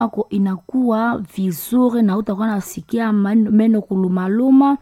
yako inakuwa vizuri na utakuwa nasikia meno kulumaluma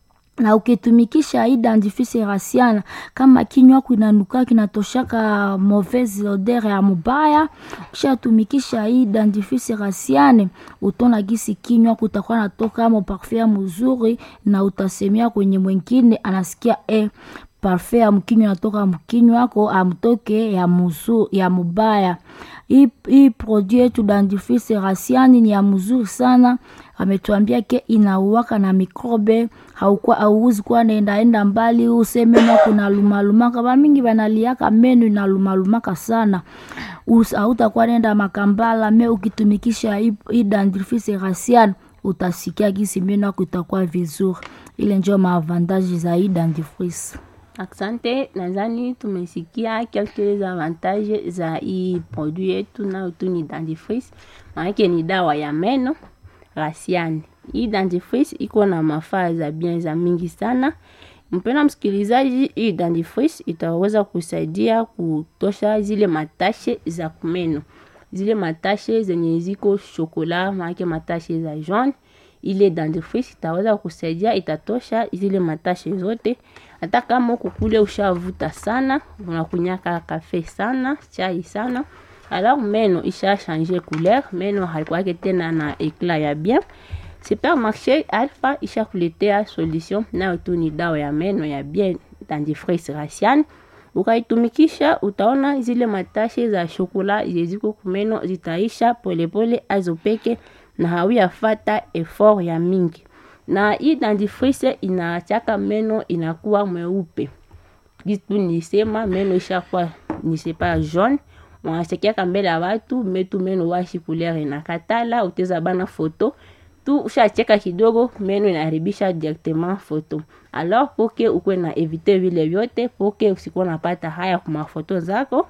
na ukitumikisha hii dentifrice rasiana kama kinywa yako inanuka kinatoshaka mauvaise odeur ya mubaya, ukishatumikisha hii dentifrice rasiane utona gisi kinywa kutakuwa natoka mo parfum ya mzuri, na utasemea kwenye mwingine anasikia eh, parfum ya mkinywa natoka mkinywa yako amtoke ya muzu, ya mubaya. Hii hii produit yetu dentifrice rasiani ni ya mzuri sana ametuambia ke inauwaka na mikrobe haukuwa auwezi kuwa naendaenda mbali useme na kuna lumalumaka bamingi banaliaka meno inalumalumaka sana hautakuwa nenda makambala me ukitumikisha hii dentifrice rasian utasikia gisi meno yako itakuwa vizuri ile njo maavantaji za hii dentifrice Asante, nadhani tumesikia quelques avantages za hii produit yetu nayo tu ni dentifrice, maanake ni dawa ya meno rasiani. Hii dentifrice iko na mafaa za bien za mingi sana. Mpendwa msikilizaji, hii dentifrice itaweza kusaidia kutosha zile matashe za kumeno, zile matashe zenye ziko shokola, maanake matashe za jaune ile dentifrice itaweza kusaidia, itatosha zile matashe zote. Hata kama uko kule ushavuta sana, unakunyaka kafe sana, chai sana, alors meno isha changer couleur, meno haikuwake tena na eclat ya bien. Supermarché Alpha isha kuletea solution, nayo tu ni dawa ya meno ya bien, dentifrice rasiani. Ukaitumikisha utaona zile matashe za shokola zeziko kumeno zitaisha polepole azo peke na hauyafata effort ya mingi, na hii dentifrice inaachaka meno inakuwa mweupe. Kitu nisema meno ishakuwa nisepa jaune, wanachekiaka mbele ya watu metu meno washi couleur inakatala, uteza bana foto tu ushacheka kidogo meno inaharibisha directement foto. Alors poke ukwe na evite vile vyote, poke usikuwa napata haya kwa mafoto zako,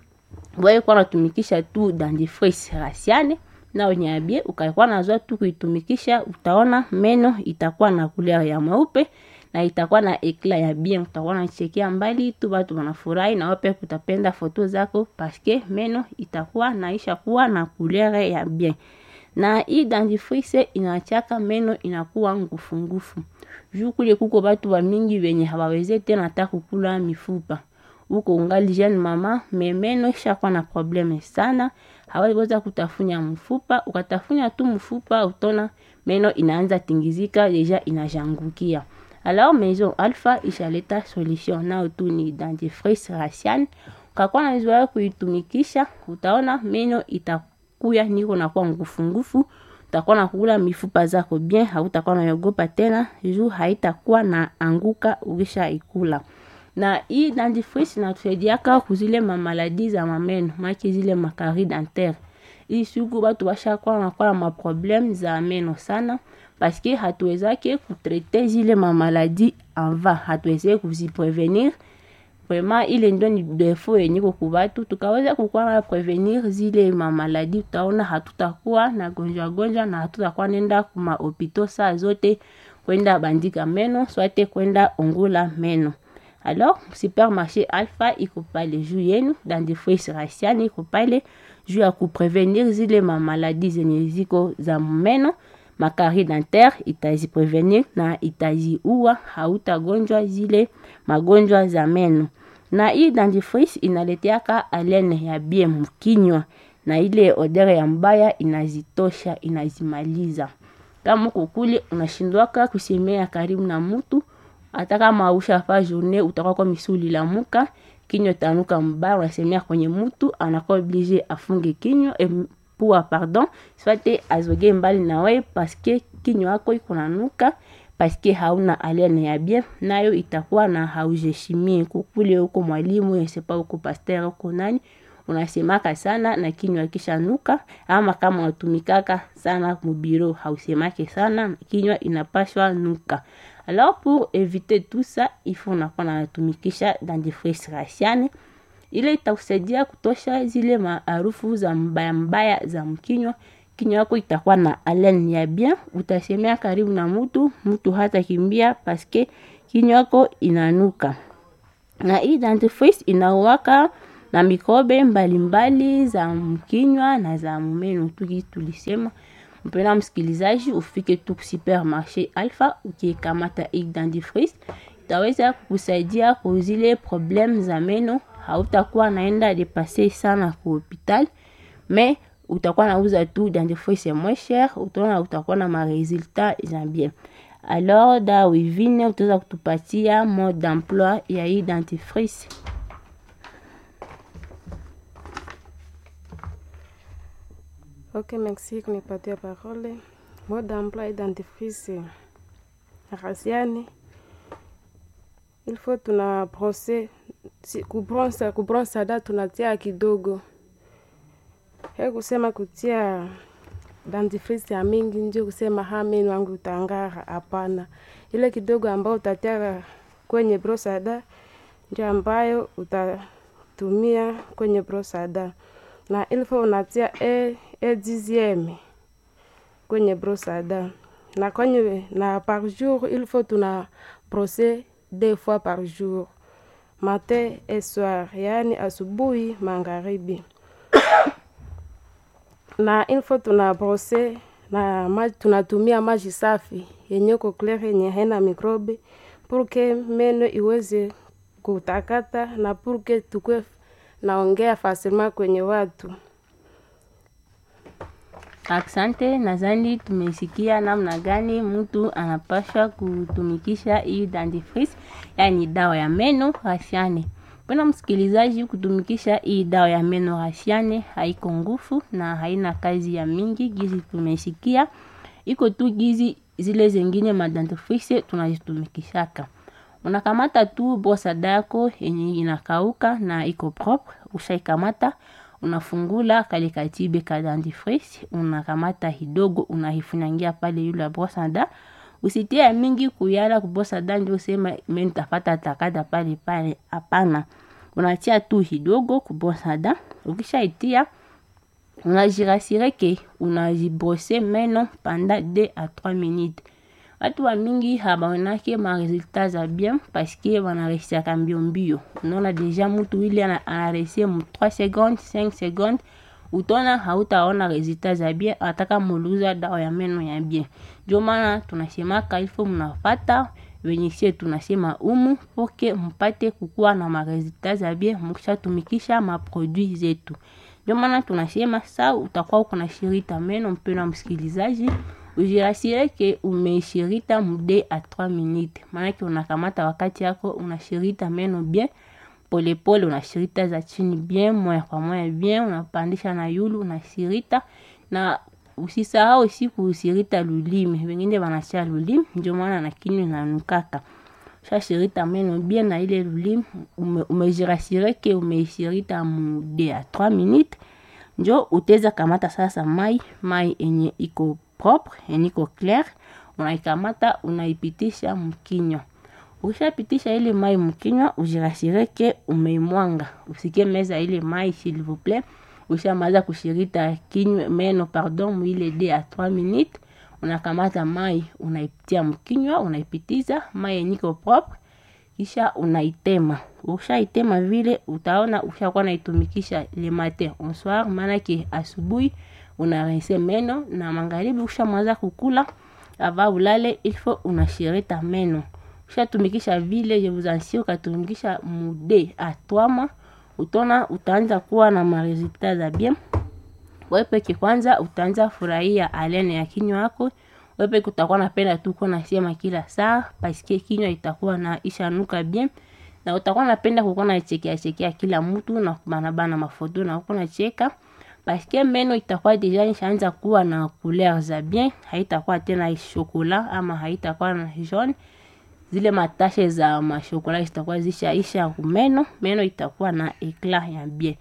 wewe kwa natumikisha tu dentifrice rasiane na unyabie ukaikuwa nazoa tu kuitumikisha, utaona meno itakuwa na couleur ya mweupe na itakuwa na eclat ya bien, utakuwa nachekia mbali tu, watu wanafurahi na wape kutapenda foto zako paske meno itakuwa naisha kuwa na couleur ya bien. Na hii dentifrice inachaka meno inakuwa ngufu ngufu, juu kule kuko batu wa mingi wenye hawaweze tena hata kukula mifupa uko ungali jeune mama me meno ishakuwa na probleme sana, hawaweza kutafunya mfupa. Ukatafunya tu mfupa, utona meno inaanza tingizika, deja inajangukia. Alors Maison Alpha ishaleta solution, nao tu ni dentifrice rasiane. Ukakuwa na zoea kuitumikisha, utaona meno itakuya niko nakuwa ngufu ngufu, utakuwa na kula mifupa zako bien, hautakuwa naogopa tena juu haitakuwa na anguka ukisha ikula na hii dentifrice inatusaidiaka kuzile mamaladi za mameno maki zile makari dentaire. Hii siku batu bashakuwa nakuwa na maprobleme za meno sana, paske hatuwezake kutrete zile mamaladi ava, hatuweze kuziprevenir. Vraiment ile ndo ni defo yenye ko kubatu, tukaweza kukuwa na prevenir zile mamaladi, utaona hatutakuwa na gonjwa gonjwa na hatutakuwa nenda kuma hopito saa zote kwenda bandika meno swate kwenda ongula meno. Alors, supermarché Alpha iko pale juu yenu, dentifrice rasiani iko pale juu ya kuprevenir zile mamaladi zenye ziko za meno, makari dentaire itaziprevenir na itaziua, hautagonjwa zile magonjwa za meno. Na hii dentifrice inaleteaka alene ya bien mkinywa, na ile odeur ya mbaya inazitosha, inazimaliza. Kama uko kule unashindwaka kusemea karibu na mtu hata kama ushafa journée utakuwa kwa misuli la muka kinywa tanuka mbaya, unasemea kwenye mtu anakuwa oblige afunge kinywa e, pua pardon swate azoge mbali na wewe paske kinywa yako iko nanuka paske hauna alene ya bien, nayo itakuwa na haujeshimie kukule huko mwalimu yesepa huko pasteur huko nani unasemaka sana na kinywa kisha nuka, ama kama unatumikaka sana mubiro hausemake sana, kinywa inapashwa nuka. Alors pour éviter tout ça, il faut unakuwa natumikisha dentifrice rasiani, ile itakusaidia kutosha zile maarufu za mbaya mbaya za mkinywa. Kinywa yako itakuwa na haleine ya bien, utasemea karibu na mtu, mtu hata kimbia paske kinywa yako inanuka. Na hii dentifrice inauwaka na mikrobe mbalimbali za mkinywa na za mumeno tuki tulisema mpena msikilizaji ufike tu supermarché alpha ukikamata dentifrice itaweza kukusaidia kuzile problem za meno hautakuwa naenda depase sana ku hopital mais utakuwa nauza tu dentifrice moins cher utaona utakuwa na maresultat za bien alors da wivine utaweza kutupatia mode d'emploi ya hii dentifrice Ok, merci kunipatia parole. Mode d'emploi et dentifrice rasiani il faut tuna brose si, kubronsa kubronsa da tunatia kidogo he kusema kutia dentifrice ya mingi ndio kusema ha meno wangu utangara hapana ile kidogo ambayo utatia kwenye brosada ndio ambayo utatumia kwenye brosada na ilfo unatia e, e dixième kwenye brosada na kwenye na par jour il faut tuna brosser deux fois par jour matin et soir yaani asubuhi magharibi na il faut tuna brose na maji tunatumia maji safi yenye ko clear yenye haina mikrobe purke meno iweze kutakata na purke tukwe naongea fasilma kwenye watu Asante, nadhani tumesikia namna gani mtu anapaswa kutumikisha hii dentifrice, yani dawa ya meno rasiane. Mpena msikilizaji, kutumikisha hii dawa ya meno rasiane haiko nguvu na haina kazi ya mingi, gizi tumesikia iko tu gizi zile zengine madentifrice tunazitumikishaka. Unakamata tu brosada yako yenye inakauka na iko propre, ushaikamata unafungula kale katibe ka dentifrice unakamata hidogo unahifunyangia pale yule brosada usitie ya mingi kuyala kubrosada ndio sema mimi tafata takata pale pale hapana unatia tu hidogo kubrosada ukishaitia unajirasire ke unajibrose meno pendant 2 à 3 minutes watu wa mingi habaonake maresultat za bien paske wanaresiaka mbio mbio unaona deja mutu ile anaresie mu 3 secondes 5 secondes utona hautaona resultat za bien ataka muluza dawa ya meno ya bien ndio maana tunasemaka ilfo mnafata wenye sie tunasema umu poke mpate kukuwa na maresultat za bien mukishatumikisha maproduit zetu ndio maana tunasema sa utakuwa uko na shirita meno mpeno msikilizaji ujirasire ke umeishirita mude a 3 minute maanake unakamata wakati yako unashirita meno bien polepole unashirita za chini bien moya kwa moya bien unapandisha na yulu unashirita na usisahau siku usirita lulimi wengine wanasha lulimi ndio maana na kinywa nanukaka shashirita meno bien na ile lulimi ume, umejirasire ke umeishirita mude a 3 minute njo uteza kamata sasa mai mai enye iko propre yenye iko clair unaikamata unaipitisha mkinywa ukishapitisha ile mai mkinywa ujirasire ke umeimwanga usike meza ile mai s'il vous plaît ushamaza kushirita kinywa meno pardon mwile de a 3 minutes unakamata mai unaitia mkinywa unaipitiza mai yenye iko propre kisha unaitema ukishaitema vile utaona ushakuwa naitumikisha le matin au soir maanake asubuhi unarinse meno na magharibi ushamaliza kukula ava ulale ilfo unashirita meno ushatumikisha vile je vous assure ukatumikisha mude atwama utona utaanza kuwa na maresultat za bien wepeke kwanza utaanza furahia alene ya kinywa yako wepeke utakuwa napenda tu kuwa nasema kila saa paske kinywa itakuwa na ishanuka bien na utakuwa napenda kukuwa nachekea chekea kila mtu na kubanabana mafoto na kukuwa nacheka paske meno itakuwa deja ishaanza kuwa na couleur za bien haitakuwa tena shokola ama haitakuwa na jaune zile matashe za mashokola zitakuwa zishaisha kumeno meno itakuwa na eclat ya bien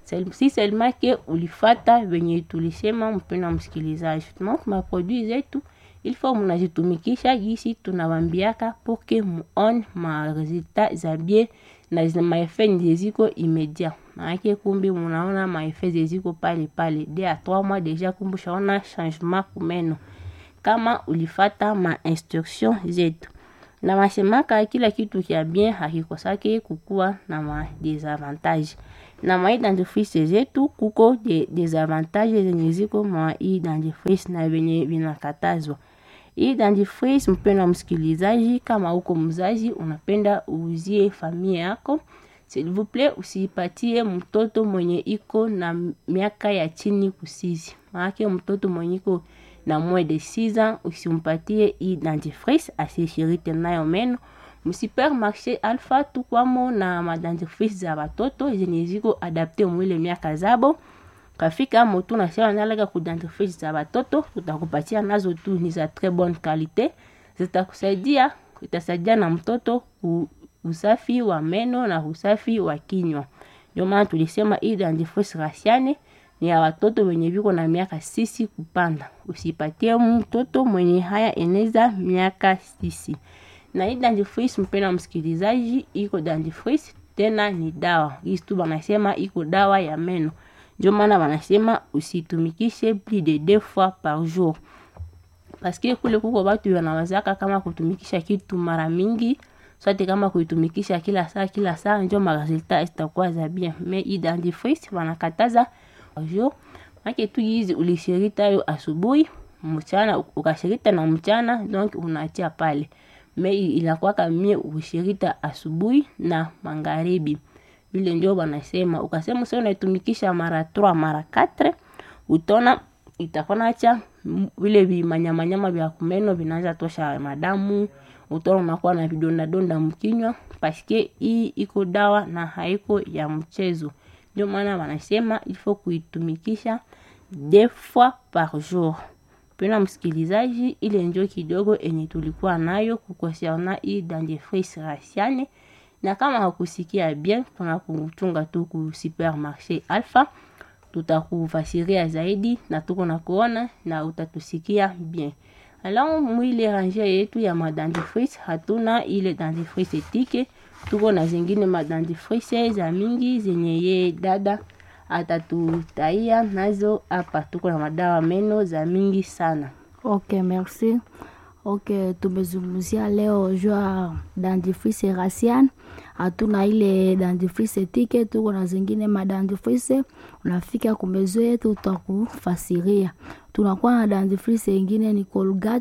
si seulement ke ulifata venye tulisema mpenda msikilizaji donc maproduit zetu il faut mnazitumikisha gisi tunawambiaka poke muone maresultat za bien na maefe zeziko immédiat maanake kumbi munaona maefe zeziko pale pale de a 3 mois deja kumbi ushaona changement kumeno kama ulifata ma instruction zetu na masemaka kila kitu kya bien hakikosake kukuwa na ma desavantage na mwa hii dentifrice zetu kuko de, desavantage zenye ziko mwa hii dentifrice na venye vinakatazwa hii dentifrice mpenda msikilizaji kama uko mzazi unapenda uuzie familia yako s'il vous plaît usipatie mtoto mwenye iko na miaka ya chini kusizi maanake mtoto mwenye iko na moins de 6 ans usimpatie hii dentifrice asishirite nayo meno msupermarché alpha tukwamo na madentifrice za batoto zenye ziko adapte mwile miaka zabo kafika motu nasema naleka ku dentifrice za batoto tutakupatia nazo tu ni za très bonne qualité zitakusaidia itasaidia na mtoto ku usafi wa meno na usafi wa kinywa ndio maana tulisema hii dentifrice rasiane ni ya watoto wenye viko na miaka sisi kupanda usipatie mtoto mwenye haya eneza miaka sisi na hii dentifrice mpena msikilizaji iko dentifrice tena ni dawa hii tu wanasema iko dawa ya meno ndio maana wanasema usitumikishe plus de deux fois par jour paske kule kuko watu wanawazaka kama kutumikisha kitu mara mingi sote kama kuitumikisha kila saa kila saa njo maresultat zitakuwa za bien mais hii dentifrice wanakataza jour make tu hizi ulishirita yo asubuhi mchana ukashirita na mchana donc unaachia pale me inakwaka mie ushirita asubuhi na magharibi vile ndio wanasema ukasema sasa unaitumikisha mara 3 mara 4 utona itakonacha vile vimanyamanyama vya kumeno vinaanza tosha madamu utaona unakuwa na vidondadonda mkinywa paske hii iko dawa na haiko ya mchezo ndio maana wanasema ilfo kuitumikisha deux fois par jour pena msikilizaji ile njo kidogo enye tulikuwa nayo kukonserna hii dentifrice rasiane na kama hakusikia bien tuna kuchunga tu ku supermarché alpha tutakufasiria zaidi na tuko na kuona na utatusikia bien alors mwile range yetu ya madentifrice hatuna ile dentifrice etike tuko na zingine madentifrice za mingi zenye ye dada atatutaia nazo hapa tuko na madawa meno za mingi sana ok merci ok tumezungumzia leo jua dentifrice rasian hatuna ile dentifrice tike tuko na zingine madentifrice unafika kumezo yetu utakufasiria tunakuwa na dentifrice ingine ni colgate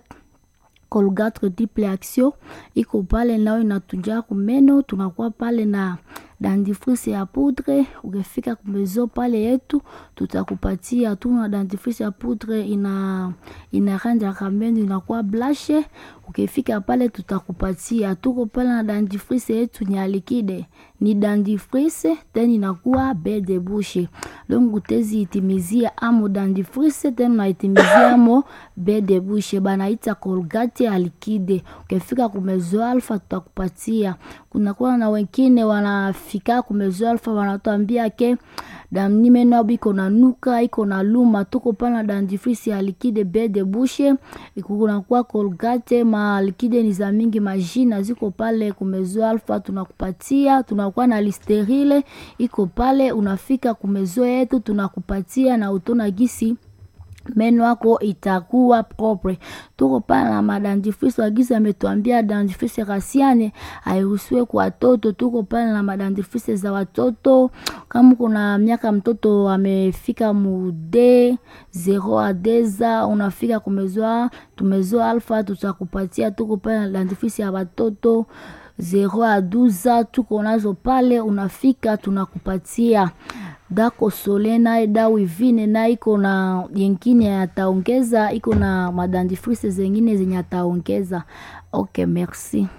colgate triple action iko pale nayo inatunjaa kumeno tunakuwa pale na dentifrice ya poudre ukifika kumezo pale yetu tutakupatia tuna dentifrice ya poudre ina inaranjaka meno inakuwa blashe ukifika pale tutakupatia tuko pale na dentifrice yetu ni alikide ni dentifrice tena inakuwa be de bouche donc utezi itimizia amo dentifrice tena unaitimizia amo be de bouche banaita colgate alikide ukifika kumezo alfa tutakupatia kunakuwa na wengine wanafika kumezo alfa wanatuambia ke damni meno abo iko na nuka iko na luma tuko pana dentifrice ya likide be de bouche kunakuwa colgate ma likide ni za mingi majina ziko pale kumezo alfa tunakupatia tunakuwa na listerile iko pale unafika kumezo yetu tunakupatia na utona gisi meno yako itakuwa propre tuko pale na madentifrice wagizi ametuambia dentifrice rasiane hairuhusiwe kwa watoto tuko pale na madentifrice za watoto kama kuna miaka mtoto amefika mude zero adeza unafika kumezoa tumezoa alfa tutakupatia tuko pale na dentifrice ya watoto zero a duza tuko nazo pale unafika tunakupatia dako sole naye dawa ivine na iko na yengine ataongeza iko na madentifrice zengine zenye ataongeza ok merci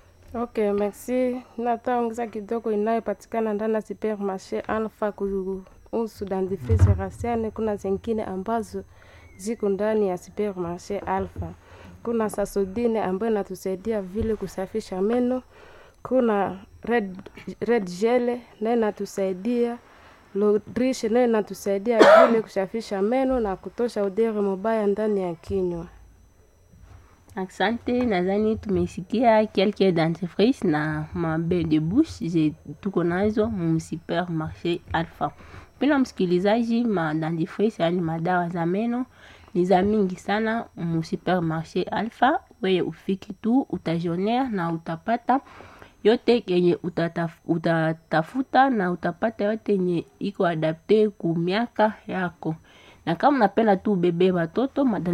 ok merci nataongeza kidogo inayopatikana ndani ya supermarché alpha kuhusu dentifrice rasiane kuna zingine ambazo ziko ndani ya supermarché alpha kuna sasodine ambayo inatusaidia vile kusafisha meno kuna red, red gele nayo inatusaidia lodrishe nayo inatusaidia vile kushafisha meno na kutosha udere mubaya ndani ya kinywa asante nadhani tumesikia quelques dentifrice na mabe de bouche je tuko nazo mu supermarché alpha pina msikilizaji ma dentifrice yani madawa za meno ni za mingi sana mu supermarché alpha weye ufiki tu utajionea na utapata yote kenye utataf, utatafuta na utapata yote yenye iko adapte ku miaka yako na kama unapenda tu ubebe watoto